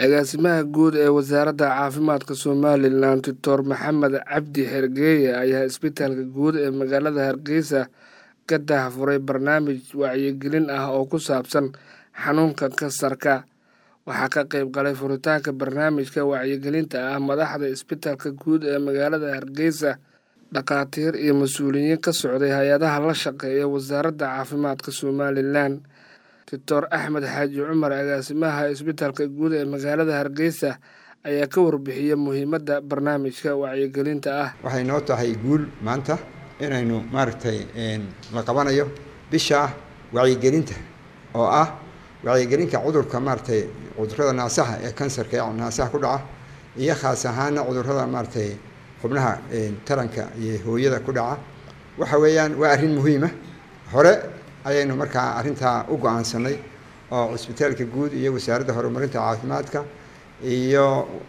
agaasimaha guud ee wasaaradda caafimaadka somalilan doctor maxamed cabdi xergeeye ayaa isbitaalka guud ee magaalada hargeysa ka daahfuray barnaamij wacyigelin ah oo ku saabsan xanuunka kansarka waxaa ka qeyb galay furitaanka barnaamijka wacyigelinta ah madaxda isbitaalka guud ee magaalada hargeysa dhakhaatiir iyo mas-uuliyiin ka socday hay-adaha la shaqeeya wasaaradda caafimaadka somalilan doctor axmed xaaji cumar agaasimaha isbitaalka guud ee magaalada hargeysa ayaa ka warbixiyey muhiimadda barnaamijka wacyigelinta ah waxay noo tahay guul maanta inaynu maaragtay la qabanayo bisha wacyigelinta oo ah wacyigelinka cudurka maaragtay cudurada naasaha ee kansarka ee naasaha ku dhaca iyo khaas ahaana cudurada maaragtay xubnaha taranka iyo hooyada ku dhaca waxa weeyaan waa arrin muhiima hore ayaynu markaa arrintaa u go-aansanay oo cisbitaalka guud iyo wasaaradda horumarinta caafimaadka iyo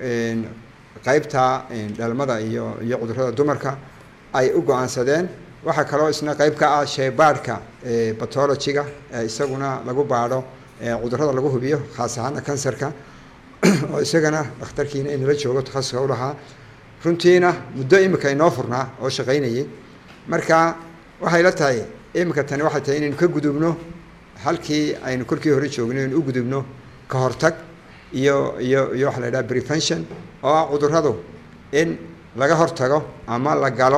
qeybta dhalmada iyo iyo cudurada dumarka ay u go-aansadeen waxaa kaloo isna qeyb ka ah sheybaadhka batologiga isaguna lagu baadho cudurada lagu hubiyo khaas ahaana kansarka oo isagana dhakhtarkiina inala joogo takhasuska u lahaa runtiina muddo imika inoo furnaa oo shaqaynayay marka waxay la tahay imika tani waxay tahay inaynu ka gudubno halkii aynu kolkii hore joogno inaynu u gudubno ka hortag iyo iyo iyo waxa la yidhaha prevention oo ah cuduradu in laga hortago ama la galo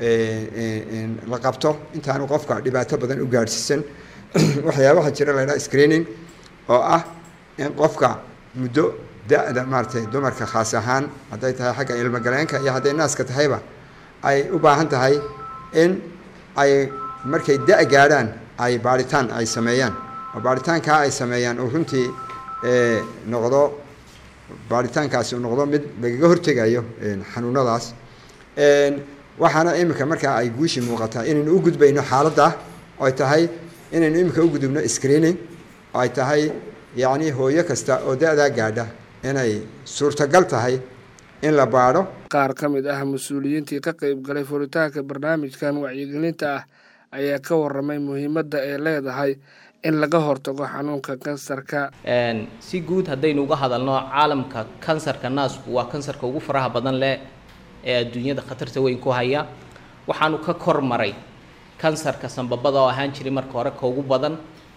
la qabto intaanu qofka dhibaato badan u gaadhsiisan waxyaabaha jira la yidhaha screening oo ah in qofka muddo da-da maaratay dumarka khaas ahaan hadday tahay xagga ilmogaleenka iyo hadday naaska tahayba ay u baahan tahay in ay markay da- gaadhaan ay baaritaan ay sameeyaan oo baaritaankaa ay sameeyaan uu runtii noqdo baaritaankaasi uu noqdo mid lagaga hortegayo xanuunadaas waxaana iminka markaa ay guushi muuqataa inaynu u gudbayno xaaladda oo ay tahay inaynu iminka u gudubno screening oo ay tahay yacni hooyo kasta oo da-daa gaadha inay suurtagal tahay in la baadho qaar ka mid ah mas-uuliyiintii ka qeyb galay furitaanka barnaamijkan wacyigelinta ah ayaa ka waramay muhiimadda ay leedahay in laga hortago xanuunka kansarka si guud haddaynu uga hadalno caalamka kansarka naasku waa kansarka ugu faraha badan leh ee adduunyada khatarta weyn ku haya waxaanu ka kor maray kansarka sambabada oo ahaan jiray marka hore ka ugu badan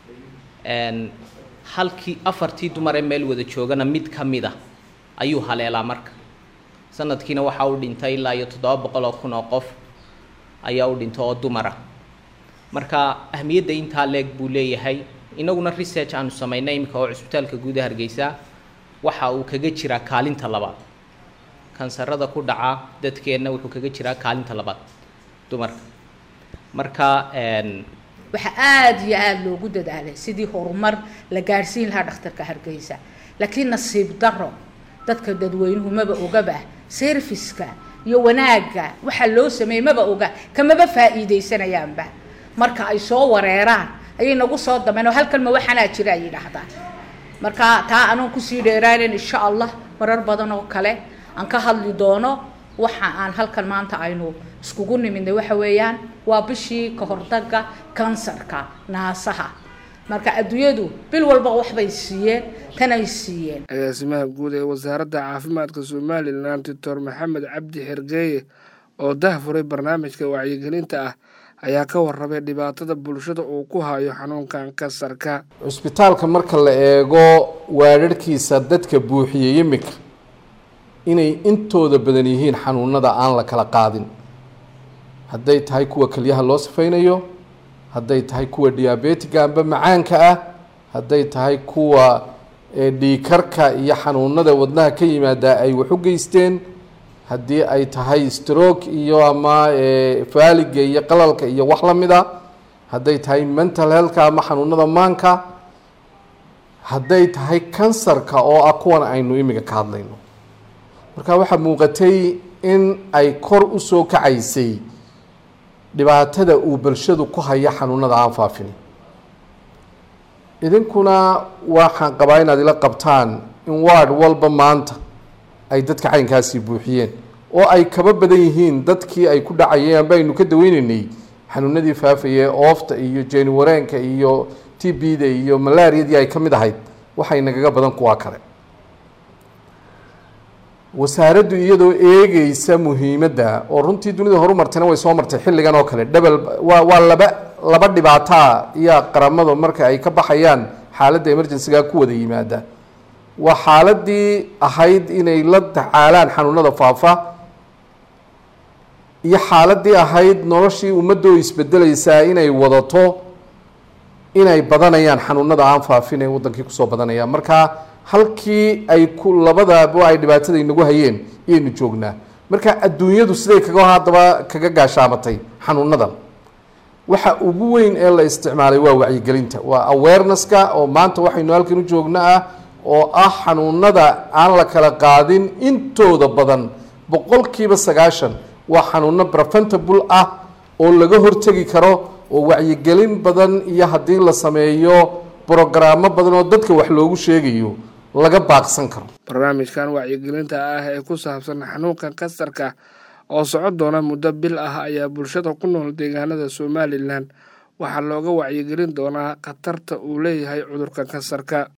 halkii afartii dumar ee meel wada joogana mid ka mid a ayuu haleelaa marka sanadkiina waxaa u dhintay ilaa iyo toddoba boqol oo kun oo qof ayaa u dhinta oo dumara marka ahmiyadda intaa leeg buu leeyahay inaguna research aanu samaynay iminka oo cusbitaalka guuda hargeysa waxa uu kaga jiraa kaalinta labaad kansarada ku dhaca dadkeenna wuxuu kaga jiraa kaalinta labaad dumarka marka waxaa aada iyo aada loogu dadaalay sidii horumar la gaadhsiin lahaa dhakhtarka hargeysa laakiin nasiib daro dadka dadweynuhu maba ogaba serviska iyo wanaagga waxaa loo sameeyey maba oga kamaba faa'iidaysanayaanba marka ay soo wareeraan ayay nagu soo dameen oo halkan ma waxaanaa jira ay yidhaahdaan marka taa anoon kusii dheeraanen insha allah marar badan oo kale aan ka hadli doono waxa aan halkan maanta aynu iskugu nimidnay waxa weeyaan waa bishii ka hortagga kansarka naasaha marka adduunyadu bil walba waxbay siiyeen tanay siiyeen agaasimaha guud ee wasaaradda caafimaadka somalilan doctor maxamed cabdi xergeeye oo dahfuray barnaamijka wacyigelinta ah ayaa ka warramay dhibaatada bulshada uu ku hayo xanuunkan kansarka cusbitaalka marka la eego waadharhkiisa dadka buuxiyey imika inay intooda badan yihiin xanuunada aan la kala qaadin hadday tahay kuwa keliyaha loo safaynayo hadday tahay kuwa diabetiga amba macaanka ah hadday tahay kuwa dhiikarka iyo xanuunada wadnaha ka yimaadaa ay wax u geysteen haddii ay tahay stroke iyo ama faaliga iyo qalalka iyo wax la mid a hadday tahay mental healthka ama xanuunada maanka hadday tahay kansarka oo ah kuwan aynu imiga ka hadlayno marka waxaa muuqatay in ay kor u soo kacaysay dhibaatada uu bulshadu ku haya xanuunada aan faafin idinkuna waxaan qabaa inaad ila qabtaan in ward walba maanta ay dadka caynkaasii buuxiyeen oo ay kaba badan yihiin dadkii ay ku dhacayeen amba aynu ka daweyneynay xanuunadii faafayee oofta iyo jeeniwareenka iyo t b da iyo malaariyadii ay ka mid ahayd waxay nagaga badan kuwaa kale wasaaraddu iyadoo eegeysa muhiimadda oo runtii dunida horumartayna way soo martay xilligan oo kale dhebel waa waa laba laba dhibaataa iyo qaramadu marka ay ka baxayaan xaaladda emergencyga ku wada yimaada waa xaaladii ahayd inay la tacaalaan xanuunada faafa iyo xaaladii ahayd noloshii ummadda oo isbedelaysaa inay wadato inay badanayaan xanuunada aan faafin ee wadankii kusoo badanayaan marka halkii ay ku labadaba ay dhibaatada inagu hayeen iyaynu joognaa marka adduunyadu siday kaga haddaba kaga gaashaamatay xanuunadan waxa ugu weyn ee la isticmaalay waa wacyigelinta waa awarenesska oo maanta waxaynu halkan u joogno ah oo ah xanuunada aan la kala qaadin intooda badan boqolkiiba sagaashan waa xanuuno preventable ah oo laga hortegi karo oo wacyigelin badan iyo haddii la sameeyo brogaraamo badan oo dadka wax loogu sheegayo laga baaqsan karo barnaamijkan wacyigelinta ah ee ku saabsan xanuunka kansarka oo socon doona muddo bil ah ayaa bulshada ku nool deegaanada somalilan waxaa looga wacyigelin doonaa khatarta uu leeyahay cudurka kansarka